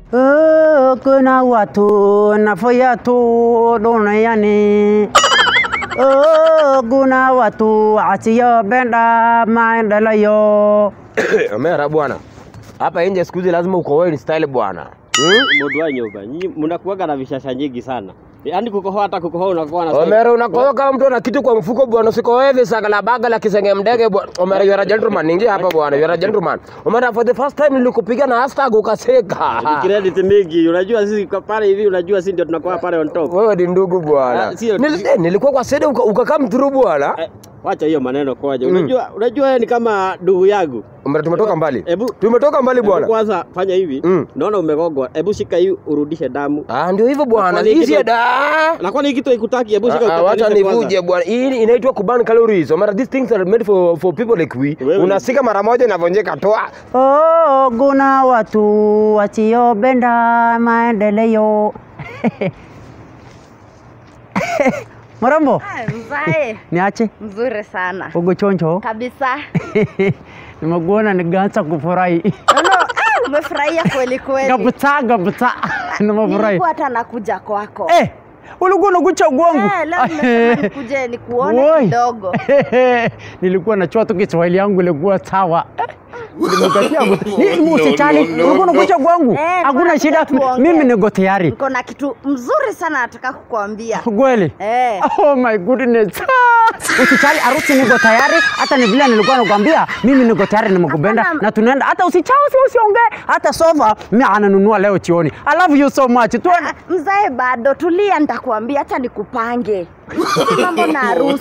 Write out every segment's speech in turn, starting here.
Oh, kuna watu nafanya tu duniani. Oh, kuna watu wasiopenda maendeleo. Omera bwana, hapa nje siku hizi lazima ukohoe ni style bwana. Mundu wa nyumba, nyinyi mnakuwaga na vishasha nyingi sana. Yaani kukohoa hata kukohoa unakuwa na Omera unakohoa kama mtu ana kitu kwa mfuko bwana, usikohoe visanga la baga la kisenge mdege bwana. Omera you are a gentleman, ingia hapa bwana, you are a gentleman. Omera for the first time nilikupiga na hashtag ukaseka. credit mingi. Unajua sisi kwa pale hivi, unajua sisi ndio tunakuwa pale on top. Wewe ni ndugu bwana. Ah, sio- Nil- eh, Nilikuwa kwa sede uka- ukakaa mturu bwana. Eh, Wacha hiyo maneno kwaje. Unajua unajua wewe ni kama ndugu yangu. Omera tumetoka mbali. Hebu Tumetoka mbali hebu bwana. kwanza fanya hivi. Mm. Naona umegogwa. Hebu shika hii urudishe damu. Ah, ndio hivyo bwana. Kwani Hizi kitu- da. Na kwani hii kitu haikutaki? Hebu shika Ah, ah, Wacha ukatanishe kwanza. nivuje bwana. Hii inaitwa kuburn calories. Omera these things are made for for people like we. Wewe- Unasika mara moja inavunjika toa. Oh, kuna watu wasiopenda maendeleo. Mrembo, Ah, Mzae niache mzuri sana ugo choncho. kabisa. Nimekuona nikaanza kufurahi. Nono, ah, umefurahia kweli kweli. Kabisa kabisa. Nimefurahi. Nilikuwa hata nakuja kwako. Eh, ulikuwa unakucha kwangu. Eh, leo nimesema nikuje nikuone Woi. kidogo. nilikuwa nachua tu Kiswahili yangu ilikuwa sawa. Nimekatia ni usijali, ulikuwa unakuja kwangu. Eh, Hakuna tunakuja shida, tuongee. mimi niko tayari. Niko na kitu mzuri sana nataka kukuambia. Kweli? Eh. Oh my goodness. Ah, Usijali, harusi niko tayari. Hata ni vile nilikuwa nakwambia, mimi niko tayari nimekupenda Hapana. na tunaenda. Hata usichao usi usiongee. Hata sofa mimi ananunua leo chioni. I love you so much. Tuende. Ah, Mzae bado tulia, nitakuambia hata nikupange. Si mambo na harusi.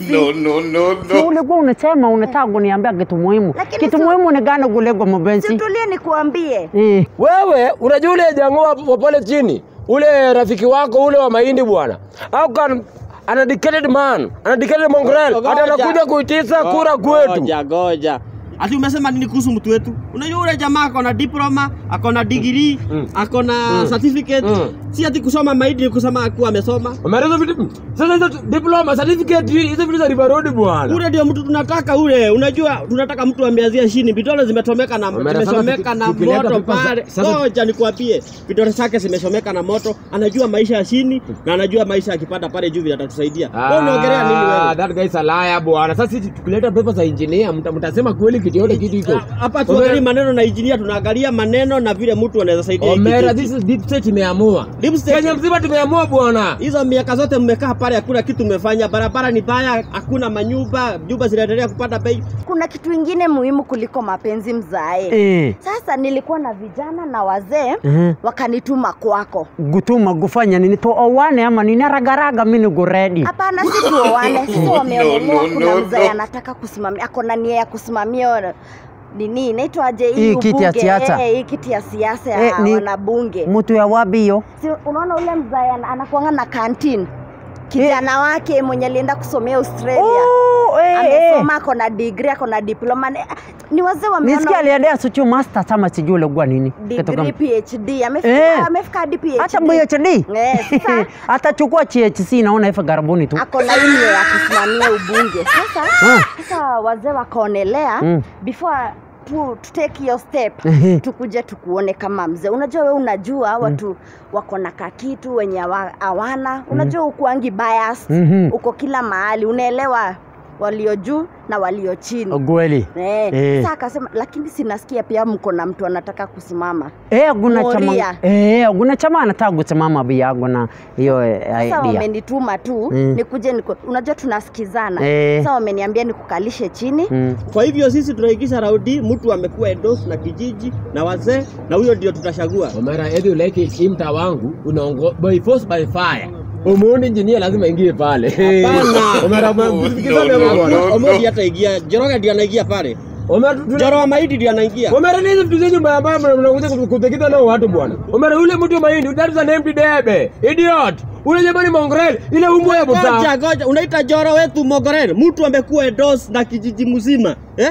Si ulikuwa unasema unataka kuniambia kitu muhimu. Lakini Kitu si- muhimu ni gani kuliko Si mpenzi? tulie nikuambie. Eh. Wewe unajua ule jango wa wa pale chini, ule rafiki wako ule wa mahindi bwana. How can an educated man, an educated mongrel, Ngoja. hata anakuja kuitisa kura kwetu. Goja goja. Ati umesema nini kuhusu mtu wetu? Unajua ule jamaa ako na diploma, ako na degree, ako na certificate. Mm. Si ati kusoma mahindi ni kusema kuwa amesoma. Umeeleza vitu sasa hizo diploma certificate hizo vitu za ribarodi bwana. Ule ndio mtu tunataka ule. Unajua tunataka mtu ameanzia chini. Vidole zimetomeka na Umeona sasa zimechomeka tuki- na tukileta moto pipa za- pale. sasa- Ngoja nikwambie. Vidole zake zimechomeka na moto. Anajua maisha ya chini na anajua maisha akipanda pale juu vile atatusaidia. Wewe unaongelea nini Ah, wewe? That guy is a liar bwana. Sasa sisi tukileta pepa za engineer mta- mtasema kweli kitu yote kitu iko. Hapa tuangalie maneno na injinia, tunaangalia maneno na vile mtu anaweza saidia. hiki Omera, kitu. this is deep state imeamua. Deep state. Kenya mzima tumeamua bwana. Hizo miaka zote mmekaa pale, hakuna kitu mmefanya. Barabara ni baya, hakuna manyumba, nyumba zinaendelea kupanda bei. Kuna kitu ingine muhimu kuliko mapenzi mzae. Eh. Sasa nilikuwa na vijana na wazee Mhm. wakanituma kwako. Gutuma kufanya nini? Tuoane ama nini? Ragaraga mimi niko ready. Hapana, si tuoane. Sisi wameonelewa, kuna mzee anataka kusimamia, ako na nia ya kusimamia nini inaitwaje Hii kiti ya ubunge. siasa. Eh, hii kiti ya siasa Eh, ya ni- wanabunge. Mtu ya wapi hiyo? Si unaona ule mzee ana- anakuanga na canteen kijana wake mwenye alienda kusomea Australia Oh, eh, eh. amesoma, ako na degree, ako na diploma. Ni, ni wazee wameona Nisikia aliendea suchu master sama sijui ulikuwa nini. Kitu degree kama- PhD amefika Eh. amefika hadi PhD. Hata PhD. Eh, sasa Atachukua THC naona hivi karibuni tu. ako na ile ya kusimamia ubunge. Sasa Ah. sasa wazee wakaonelea Mm. before tu, to take your step Ehe. tukuje tukuone kama mzee. Unajua we unajua watu wako na kakitu wenye hawa- hawana. Unajua ukuangi bias Mhm. uko kila mahali, unaelewa walio juu na walio chini. Kweli. Eh, Eh. Sasa akasema lakini sinasikia pia mko na mtu anataka kusimama. Eh, kuna chama. Moria. Eh, kuna chama anataka kusimama biago na hiyo eh, Sasa idea. wamenituma tu Mm. nikuje niku, unajua tunasikizana. Eh. Sasa wameniambia nikukalishe chini. Mm. Kwa hivyo sisi tunaigisha raudi, mtu amekuwa endos na kijiji na wazee, na huyo ndio tutachagua. Omera, either you like it, hii mtaa wangu unaongo by force by fire. Umuoni engineer lazima ingie pale. Hapana. Omera, msikizane hapo bwana. Omodi hata ingia, Njoroge ndio anaingia pale. Omera, tu- tu- Njoro wa Mahidi ndio anaingia. Omera, ni hizo vitu zenyu mbaya mbaya mnakuja kutekeza nao watu bwana. Omera, yule mtu wa mahindi, that is an empty debe. Idiot. Ule jamani mongrel, ile umbwa ya buta. Goja goja, unaita Njoro wetu Mogorel, mtu amekuwa endos na kijiji mzima eh?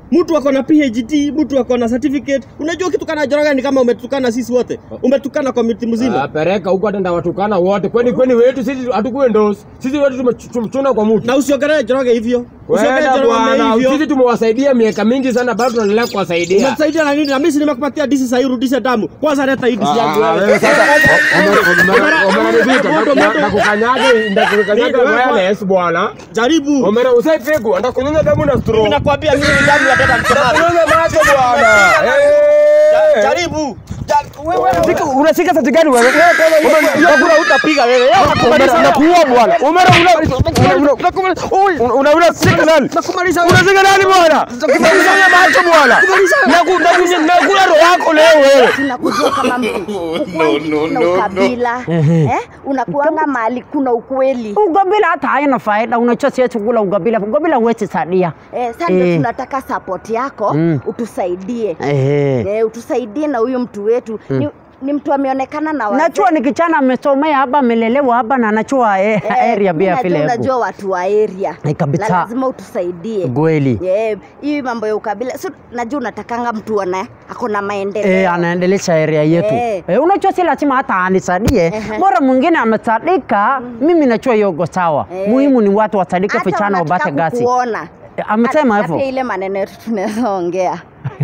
mtu ako na PhD, mtu ako na certificate. Unajua ukitukana Joroge ni kama umetukana sisi wote, umetukana community mzima. Ah, pereka huko hata ndawatukana wote. Kwani kwani wetu sisi hatukuwe ndosi. Sisi wetu tumechu- tumechuna kwa mtu. Na usiongelee Joroge hivyo, usiongelee Kwenda Joroge bwana, hivyo. sisi tumewasaidia miaka mingi sana bado tunaendelea kuwasaidia. Umetusaidia na nini? Na mimi si nimekupatia disi sasa, irudishe damu. Kwanza leta hii disi yangu Ah, wewe. wewe sasa umenanivita Moto, moto. ndakukanyaga ndakukanyaga Wewe, wireless bwana. Jaribu. Omera usaipigwa ndakunyonya damu na Mimi straw. nakwambia mimi damu nataka msumari. Kunyonya macho bwana. Eh. Jaribu. Unashika sati gani wewe? Hakuna utapiga wewe. Omera nakuua bwana. Omera una una una sika nani? Nakumaliza wewe. Unashika nani bwana? Kunyonya macho bwana. Naku- naku- Nakula roho yako leo wewe. tunakujua kama mtu ukwangi kuna ukabila eh? unakuanga mahali kuna ukweli Ugabila hata haina faida, unajua siwezi kula ugabila. Ugabila huwezi sadia. eh, sasa ndio Eh. tunataka support yako Mm. utusaidie Ehe. eh, utusaidie na huyu mtu wetu ni, ni mtu ameonekana na wazee. Najua ni kijana amesomea hapa, amelelewa hapa na anajua eh, Eh, area mimi bia najua vile unajua watu wa area Eh, kabisa. na lazima utusaidie kweli. Eh, hii mambo ya ukabila so, najua unatakanga mtu ana ako na maendeleo Eh, anaendelesha area yetu. Eh. Eh, unajua si lazima hata anisadie. Ehe. Bora mwingine amesadika, mimi najua yogo sawa. Eh. Muhimu ni watu wasadike Hata vijana unataka wapate gasi. kukuona. Eh, Amesema Hata- hivyo. hata ile maneno yetu tunaweza ongea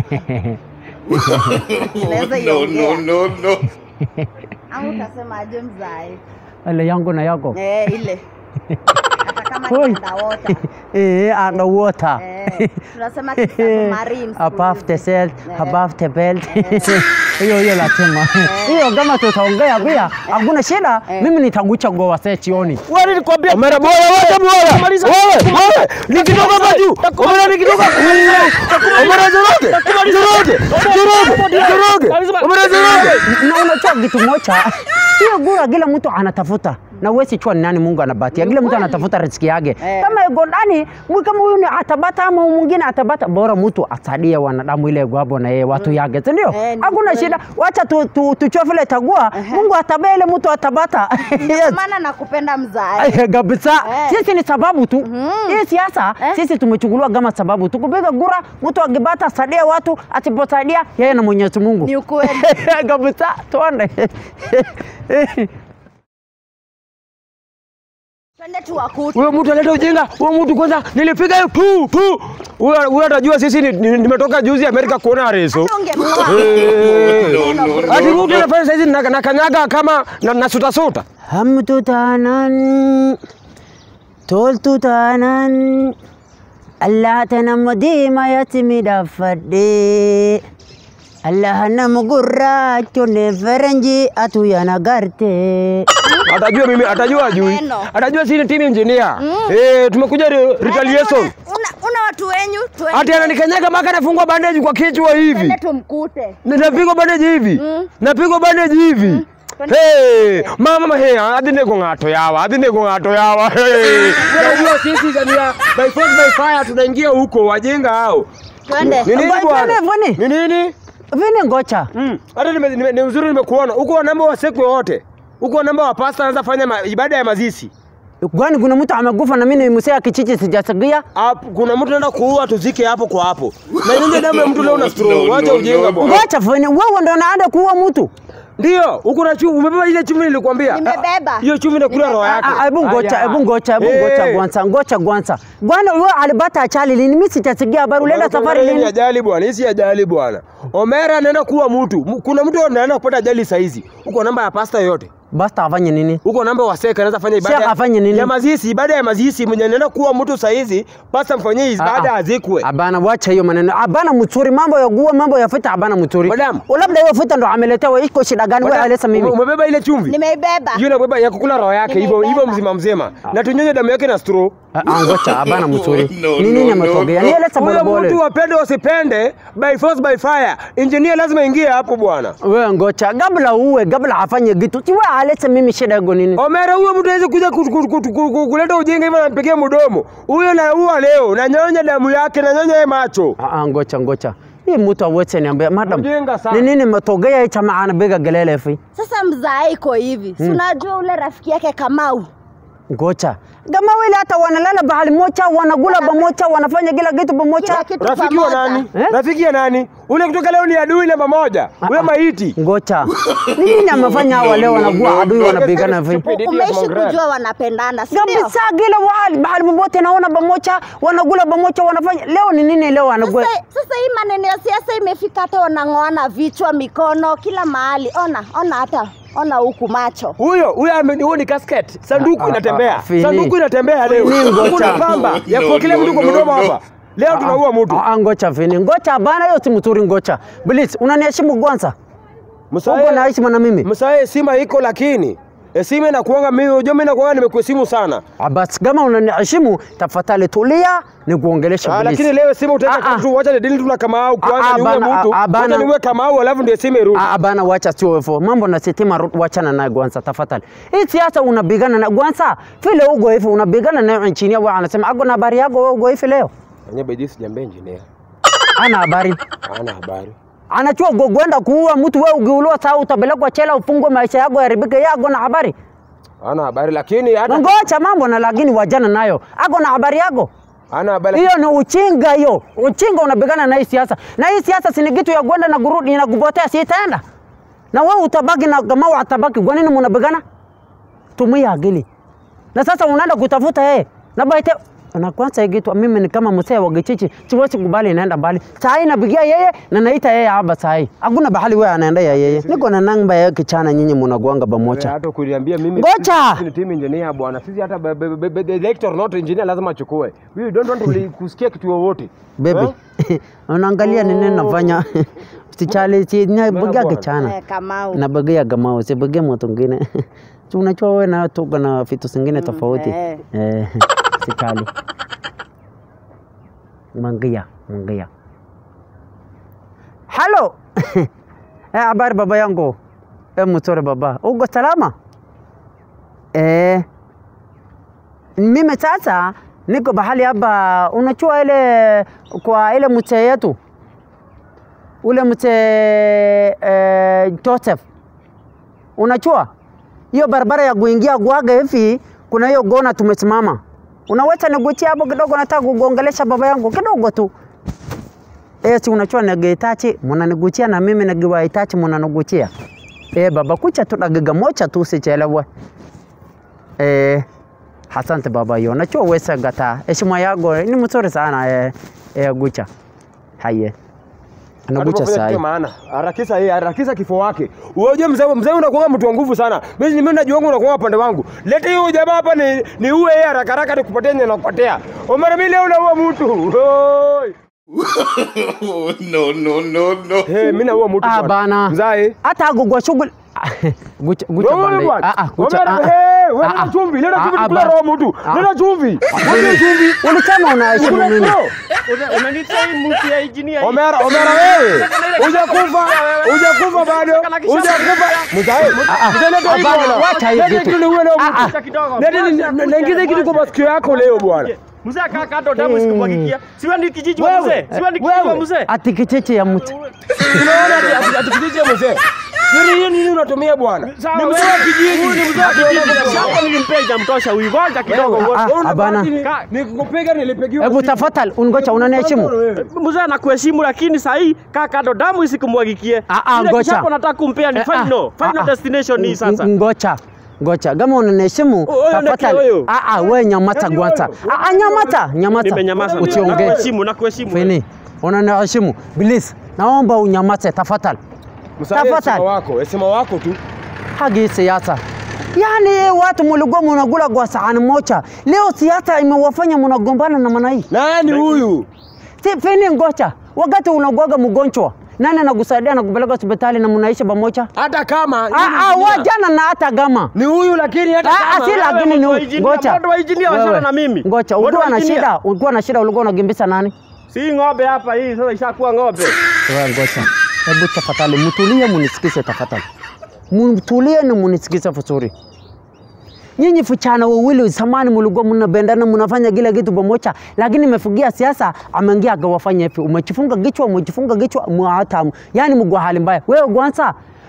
tunaweza iongea au utasemaje mzai Ile yangu na yako. eh, ile hata kama Oi. kindawota Eh, underwater. Eh, tunasema submarine above the cell, Eh. above the belt. Hiyo hiyo lazima. Hiyo kama tutaongea pia hakuna shida. Mimi nitagucha goa sasa chioni. Wewe nilikwambia. Omera bora wewe bora. Wewe wewe nikitoka hapa juu. Omera nikitoka. Omera zoroge. Zoroge. Zoroge. Zoroge. Omera zoroge. Na unajua kitu moja, hiyo gura kila mtu anatafuta na uwezi chua ni nani Mungu anabatia. Kila mtu anatafuta riziki yake. Eh. Kama iko ndani, mwi- kama huyu ni atabata ama huyu mwingine atabata, bora mtu asadie wanadamu ile gwabo na yeye watu yake, si ndio? Eh, ni Hakuna kweli. shida, wacha tu, tu, tuchue vile tagua. Mungu atabea ile mtu atabata. Yes. maana nakupenda mzai Ay, kabisa Eh. sisi ni sababu tu hii siasa Eh. sisi tumechukuliwa kama sababu tu kupiga gura mtu akibata sadia watu asiposaidia yeye na mwenyezi mungu ni ukweli kabisa tuone twende tuwakuti Huyo mtu analeta ujinga. Huyo mtu kwanza nilipiga hiyo pu pu. Huyo huyo atajua sisi ni- ni- nimetoka juzi Amerika kuona reso. ungemua Ati mtu anafanya saizi na na kanyaga kama na, na suta suta. hamtu tanan toltu tanan allah tanam diima yatimi dhaffadhe allah nam gurraachonne ferenji atu yana garte Atajua mimi atajua juu. Maneno. Atajua sisi ni team engineer. Eh, tumekuja re- retaliation. una, una watu wenyu twende- Ati ananikanyaga mpaka nafungwa bandage kwa kichwa hivi. twende tumkute Na- Napigwa bandage hivi. Mm. Napigwa bandage hivi. Twende Hey, mama he, adhi nego ng'ato yawa, adhi nego ng'ato yawa. Hey. Unajua sisi Zania by force by fire tunaingia huko wajenga hao. twende Ni nini Bwana, bwana? bwana. Ni nini? vini ngocha Mm. Hata nime, nime, ni uzuri nimekuona. Huko namba wa sekwe wote. Huko namba wa pasta anaweza fanya ma, ibada ya mazishi. kwani kuna mtu amekufa na mimi ni msea kichichi sijasikia Hapo kuna mtu anaenda kuua tuzike hapo kwa hapo. Na ile damu ya mtu leo na straw. Wacha ujinga bwana. ngocha vini wewe ndo naenda kuua mtu Ndio, huko na chumvi, umebeba ile chumvi nilikwambia. Nimebeba. Hiyo chumvi inakula roho yake. Ah, hebu ngocha hebu ngocha hebu ngocha Eh. kwanza ngocha kwanza bwana wewe alipata achali lini mimi sitasikia habari ulienda safari Hii ni lini ajali bwana, hii si ajali bwana. Omera anaenda kuwa mtu. M- Kuna mtu anaenda kupata ajali saa hizi. Huko namba ya pasta yoyote. basta afanye nini Huko namba wa seka anaweza fanya ibada. Sheikh afanye nini? Ya mazishi, ibada ya mazishi mwenye anaenda kuwa mtu saa hizi, pasta mfanyie ibada Ah, ah. azikwe. Abana wacha hiyo maneno. Abana mzuri mambo ya gua mambo ya fita abana mzuri. Madam. Labda hiyo fita ndo ameletewa iko shida gani wewe alesa mimi? Ume- Umebeba ile chumvi? nimeibeba Hiyo inabeba ya kukula roho yake hivyo Nimeibeba. hivyo mzima mzima. Na tunyonye damu yake na straw. Ah, ah, ngocha abana mzuri. No, Ni nini no, ametokea? no, Ni elesa Huyo bole mtu bole. wapende wasipende, by force by fire. Engineer lazima ingie hapo bwana. Wewe ngocha kabla uwe kabla afanye kitu. Si wewe alesa mimi shida yako nini? Omera huyo mtu hawezi kuja ku- ku- ku- ku- ku- kuleta ujinga hivyo anampigia mdomo. Huyo na huwa leo na nyonya damu yake na nyonya ye macho. Ah, ah, ngocha ngocha. Hii mtu aweze niambia madam. Mjinga sana. Ni nini matokea hii chama anapiga gelele fi? sasa mzaa iko hivi si unajua ule rafiki yake kamau Ngocha. Kama wale hata wanalala bahali moja, wanakula pamoja, wanafanya kila kitu pamoja. Kila kitu Rafiki wa pamoja. nani? Eh? Rafiki ya nani? Ule kutoka leo ni adui namba moja. Ule maiti. Ngocha. Ni nini amefanya hawa leo wanakuwa adui wanapigana hivi? Stupidity of Umeishi Mongret. kujua wanapendana, si ndio? Kabisa kila wahali bahali popote naona pamoja, wanakula pamoja, wanafanya. Leo ni nini leo wanakuwa? Sasa, sasa hii maneno ya siasa imefika hata wanang'oana vichwa, mikono, kila mahali. Ona, ona hata ona huku macho. Huyo huyo ame- huyo ni casket. Sanduku Ah, ah, ah, inatembea. Fini. Sanduku inatembea leo. Fini, ngoja. Kuna pamba ya No, kuwekelea no, mtu kwa no, mdomo no. hapa. Leo tunaua mtu. Ah, ah, ngocha vini. Ngocha bana, hiyo si mzuri ngocha. Please, unaniheshimu kwanza. Uko na Msae, heshima na mimi. msae heshima iko lakini heshima inakuanga mimi, unajua mimi nakuanga nimekuheshimu sana. Ah, Basi kama unaniheshimu, tafadhali tulia nikuongelesha Ah, please. lakini leo heshima utaweka Ah, ah. tu, wacha nidili tu na Kamau Ah, kwanza ah, niue bana, mtu. ah, ah, bana. Wacha niue Kamau alafu ndio heshima irudi. Ah, bana wacha sio hivyo. Mambo na sitima ru- wachana naye kwanza tafadhali. Hii siasa unapigana na kwanza vile ugo hivi unapigana na nchini wao anasema ako na habari yako wewe ugo hivi leo. Anya bidii sijambia engineer. Ana habari. Hana habari. Anachua go- kwenda kuua mtu wewe ukiuliwa saa utapelekwa chela ufungwe maisha yako yaribike yako na habari. Hana habari lakini hata Ngocha mambo na lakini wajana nayo. Ako na habari yako. hana habari. Hiyo ni uchinga hiyo. Uchinga unapigana na hii siasa. Na hii siasa si ni kitu ya kwenda na kurudi na kupotea si itaenda. Na wewe utabaki na kama watabaki kwa nini mnapigana? Tumia akili. Na sasa unaenda kutafuta yeye. Na baite na kwanza hii kitu mimi ni kama msee wa Gichichi, siwezi kubali inaenda mbali. Saa hii napigia yeye na naita yeye hapa saa hii. Hakuna bahali wewe anaenda ya yeye. Niko na namba ya kichana nyinyi mnakuanga pamoja. Hata kuniambia mimi Ngoja! sisi ni team engineer bwana. Sisi hata be- be- be- be- the director not engineer lazima achukue. We don't want to li- kusikia kitu wowote. Baby. Unaangalia ni nini nafanya? Usichale si napigia bwana. kichana. Eh, Kamau. nabagia gamao sibagia mtu mwingine Si unajua wewe na tuko na vitu zingine tofauti eh. eh, sikali mangia mangia halo eh, habari baba yangu eh, mzuri baba uko salama eh, mimi sasa niko bahali hapa unajua ile kwa ile mzee yetu ule mzee eh, Joseph unajua hiyo barabara ya kuingia Gwaga hivi kuna hiyo gona tumesimama. Unaweza niguchia hapo kidogo, nataka kugongelesha baba yangu kidogo tu. Eh, si unachua nagehitaji mnaniguchia na mimi nagiwahitaji mnaniguchia. Eh, baba kucha tu dagiga moja tu usichelewe. Eh, asante baba hiyo. Najua wewe gata. Heshima yako ni mzuri sana eh, eh gucha. Haye. Anagucha Hatufanya saa kitu hii. maana. Harakisha yeye, harakisha kifo wake. Unajua mzee mzee unakuwa mtu wa nguvu sana. Mimi mimi najua wangu unakuwa upande wangu. Leta hiyo jamaa hapa ni ni uwe yeye haraka haraka nikupatie nyenye nakupatia. Omar mimi leo unaua mtu. Oi. no, no, no, no. Hey, mimi naua mtu. Ah, bana. Mzai. hata agogwa shughuli gucha gucha Wewe bande bwana. ah ah gucha Omar, ah, ah. hey, wewe Ah, leta ah. chumvi, leta Ah, chumvi ah, tukula ba- roho mtu. Ah. Leta chumvi. Leta chumvi. ulisema unaheshimu Kula mimi roho. Unaniita hii mtu ya engineer. Omera, Omera wewe. Hujakufa, hujakufa bado. Hujakufa. Mzai. Mzai leta hii Hapana, bwana. wacha hii Leta kitu. kitu uwe leo Ah, ah. mtu. kidogo. Leta ni- na- naingiza kitu kwa masikio yako leo bwana. Mzee kaa kando damu isikumwagikia. Siwe ni kijiji wa Wewe, mzee. Siwe ni kijiji wa wewe. mzee. ati kicheche ya mtu Tunaona ati- ati- ati kijiji cha mzee. Yoni hiyo nini unatumia bwana? Sawa, Ni mzee wewe. wa kijiji. Huyu ni mzee wa kijiji. Shamba nilimpea ijamtosha huyu. Ngoja kidogo. Ah, ah, Wewe hapana. unabaki ni- Nikupiga nilipigiwa. hebu tafadhali ungocha unaniheshimu Mzee anakuheshimu lakini saa hii kaa kando damu isikumwagikie. Ah, ah, Ile ngoja. kichapo nataka kumpea ni Eh, ah, final. ah, Final ah. destination hii sasa. Ng- ngocha ngocha kama unaniheshimu Huyo ndio tafadhali huyo. ah ah wewe nyamata Yaani kwanza wewe. ah ah nyamata nyamata Nimenyamaza. usiongee Nakuheshimu, nakuheshimu. fini unaniheshimu please naomba unyamaze tafadhali Msai Tafadhali. heshima wako, heshima wako tu. hagi siasa yaani watu mulikuwa munakula kwa sahani moja leo siasa imewafanya munagombana na maana hii Nani huyu? Si fini ngocha, wakati unagwaga mgonjwa nani anakusaidia na kupeleka hospitali na mnaishi pamoja? Hata kama Ah, ah, wajana na hata gama ni huyu lakini hata Ah, ah, kama si lakini ni mtu wa engineer, ngocha. mtu wa engineer wachana Wewe, na mimi. Ngocha, Mtu wa ukiwa na engineer. shida, ukiwa na shida ulikuwa unakimbisa nani? Si ng'ombe hapa hii sasa ishakuwa ng'ombe. Wewe ngocha. Hebu tafadhali mtulie munisikize tafadhali. Mtulie na munisikize vizuri. Nyinyi vijana wawili zamani mlikuwa mnapendana mnafanya kila kitu pamoja, lakini imefikia siasa ameingia akawafanya hivi. Umejifunga kichwa, umejifunga kichwa, mwatamu. Yaani mko hali mbaya. Wewe kwanza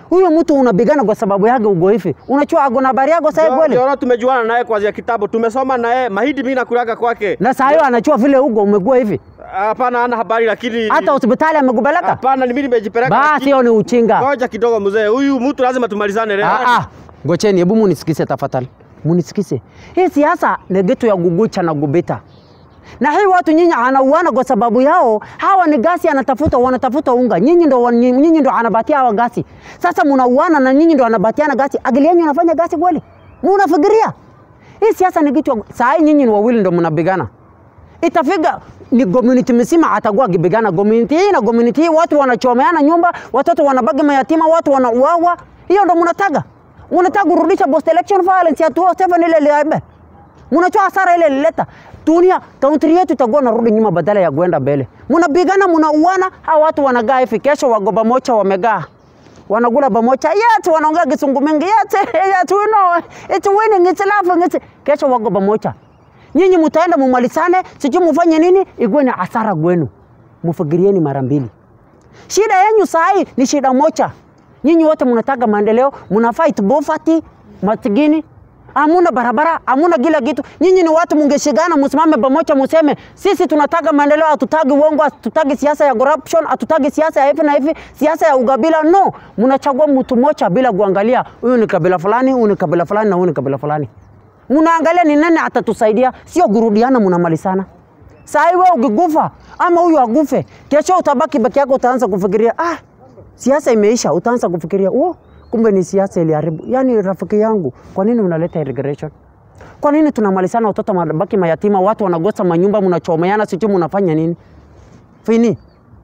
Huyo mtu unabigana kwa sababu yake ugo hivi. Unachua ako na habari yako sasa kweli? Joro tumejuana naye kuanzia kitabu, tumesoma naye mahidi, mimi nakulaga kwake. Na saa hiyo anachua vile ugo umekuwa hivi. Hapana, hana habari, lakini Hata hospitali amekupeleka? hapana, ni mimi nimejipeleka. Basi lakini- hiyo ni uchinga. Ngoja kidogo mzee, huyu mtu lazima tumalizane leo. Ah, ah. Ngocheni, hebu munisikize tafadhali, munisikize. Hii siasa ni kitu ya gugucha na gubita, na hii watu nyinyi anauana kwa sababu yao. Hawa ni gasi anatafuta, wanatafuta unga, nyinyi ndo wan- nyinyi ndo anabatia hawa gasi. Sasa munauana na nyinyi ndo anabatiana gasi, akili yenu inafanya gasi kweli? Munafikiria hii siasa ni kitu ya- saa hii nyinyi ni wawili ndo mnapigana itafika ni community mzima atakuwa akipigana community hii na community hii, watu wanachomeana nyumba, watoto wanabaki mayatima, watu wanauawa. Hiyo ndo mnataka, mnataka kurudisha post election violence ya 2007 ile ile mnachoa hasara ile ilileta dunia, country yetu itakuwa narudi nyuma badala ya kwenda mbele. Mnapigana, mnauana, hawa watu wanagaa hivi, kesho wako pamoja, wamegaa wanakula pamoja, yet wanaongea kisungu mingi, yet yet we know it's winning, it's laughing, it's kesho wako pamoja. Nyinyi mtaenda mumalizane, sijui mufanye nini, ikuwe ni hasara kwenu. Mfikirieni mara mbili. Shida yenyu saa hii ni shida moja. Nyinyi wote mnataka maendeleo, mna fight poverty, matigini, hamuna barabara, hamuna kila kitu. Nyinyi ni watu mungeshikana, msimame pamoja, museme sisi tunataka maendeleo, hatutaki uongo, hatutaki siasa ya corruption, hatutaki siasa ya hivi na hivi, siasa ya ukabila. No, mnachagua mtu mmoja bila kuangalia huyu ni kabila fulani, huyu ni kabila fulani na huyu ni kabila fulani. Mnaangalia ni nani atatusaidia, sio kurudiana, mnamalizana. Saa hii wewe ukikufa ama huyu akufe, kesho utabaki baki yako, utaanza kufikiria ah, siasa imeisha. Utaanza kufikiria oh, kumbe ni siasa iliharibu. Yani rafiki yangu, kwa nini unaleta regression? Kwa nini tunamalizana, watoto wanabaki mayatima, watu wanagosa manyumba, mnachomeana, sijui mnafanya nini? Fini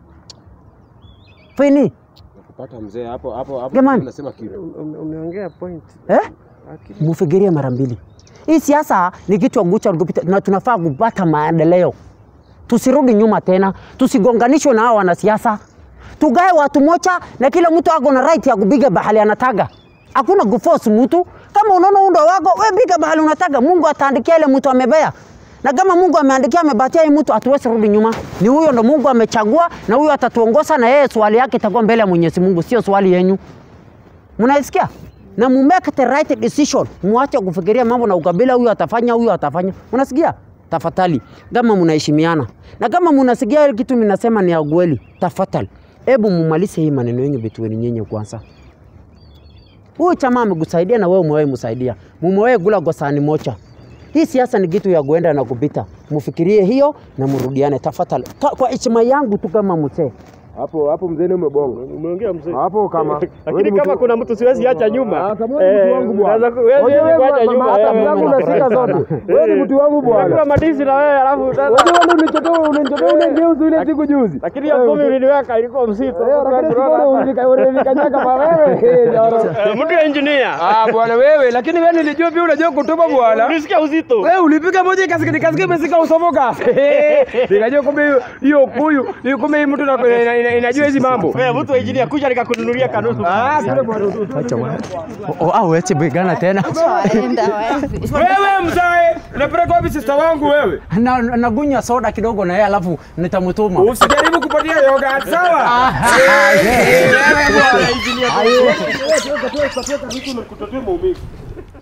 fini Kupata mzee hapo hapo hapo Jamani. unasema kitu. Umeongea point. eh? Mufikirie mara mbili. Hii siasa ni kitu ya kugucha kupita, na tunafaa kupata maendeleo. Tusirudi nyuma tena, tusigonganishwe na hao wanasiasa. Tugae watu moja na kila mtu ako na right ya kupiga bahali anataka. Hakuna kuforce mtu. Kama unaona undo wako, we piga bahali unataka. Mungu ataandikia ile mtu amebea. Na kama Mungu ameandikia amebatia hii mtu, hatuwezi rudi nyuma. Ni huyo ndo Mungu amechagua, na huyo atatuongoza, na yeye swali yake itakuwa mbele ya Mwenyezi Mungu, sio swali yenyu. Mnaisikia? Na mu make the right decision. Muache kufikiria mambo na ukabila, huyu atafanya, huyu atafanya. Unasikia? Tafadhali, kama mnaheshimiana na kama mnasikia ile kitu ninasema ni ya kweli, tafadhali, hebu mumalize hii maneno yenu between nyinyi kwanza. Huyu chama amekusaidia na wewe umewahi msaidia, mumewahi kula kwa sahani moja. Hii siasa ni kitu ya kuenda na kupita. Mfikirie hiyo na mrudiane tafadhali, Ka- kwa heshima yangu tu kama mzee. Hapo hapo mzee ni umebonga. Umeongea mzee. Hapo kama wewe Lakini ni kama mtu- kuna mtu siwezi acha nyuma. Ah, kama wewe ni mtu wangu bwana. unaweza ku- wewe Wewe siwezi kuacha mama, nyuma. hata wewe vyangu mama. unashika zote. Wewe ni mtu wangu bwana. Unakula madisi na wewe alafu Wewe ndio unanichotoa unanichotoa ule ngeuzi ile siku juzi. lakini hiyo kumi uliniweka ilikuwa mzito. Eh, lakini sikuona ulika- ulinikanyaga pa wewe. Eh, jaro. Eh, Mtu ya engineer. Ah, bwana wewe, lakini wewe nilijua pia unajua kutupa bwana. Ulisikia uzito. Wewe ulipiga moja ikasikia nikasikia imesika usomoka. Nikajua kumbe hiyo- hiyo kuyu, hiyo kumbe hii mtu ina- ina- ina- inajua hizi mambo. Wewe mtu wa engineer kuja nikakununulia kanusu. Ah, kule bwana. Au eti bigana tena Waenda wapi? Wewe mzae, unapeleka wapi sister wangu wewe? na nagunya soda kidogo na yeye alafu nitamtuma. Usijaribu kupatia yoga, sawa? Wewe bwana engineer. Wewe, wewe, wewe, wewe, wewe, wewe, wewe, wewe, wewe, wewe, wewe, wewe, wewe, wewe, wewe, wewe, wewe, wewe, wewe,